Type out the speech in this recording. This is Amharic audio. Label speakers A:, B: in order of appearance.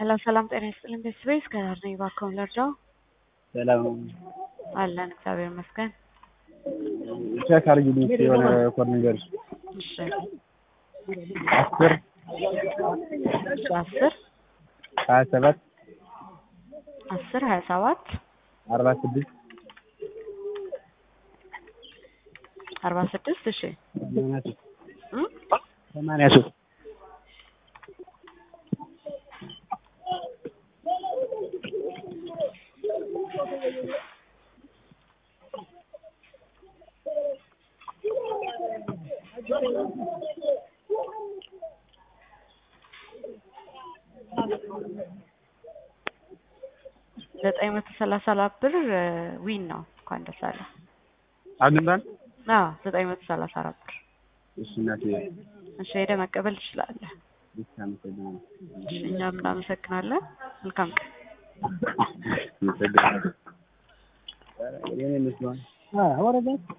A: ሄሎ ሰላም ጤና ይስጥልኝ ቤተሰቤ እስከዳር ነኝ እባክዎን ልርዳዎ?
B: ሰላም
A: አለን እግዚአብሔር ይመስገን።
B: ቼክ አድርጊልኝ እስኪ የሆነ ኮድ ንገሪኝ።
A: እሺ
B: አስር
A: እሺ አስር
B: ሀያ ሰባት
A: አስር ሀያ ሰባት
B: አርባ ስድስት
A: አርባ ስድስት እሺ
B: ሰማንያ ሶስት
A: እም?
B: ሰማንያ ሶስት
A: ዘጠኝ መቶ ሰላሳ አራት ብር ዊን ነው። እንኳን ደስ አለ።
B: አግኝተን
A: አዎ ዘጠኝ መቶ ሰላሳ አራት ብር።
B: እሺ እናቴ
A: እሺ ሄደህ መቀበል ትችላለህ።
B: እሺ አመሰግናለሁ።
A: እሺ እኛም እናመሰግናለን። መልካም ቀን።
B: አመሰግናለሁ። የኔ መስሎኝ። አዎ ወረደ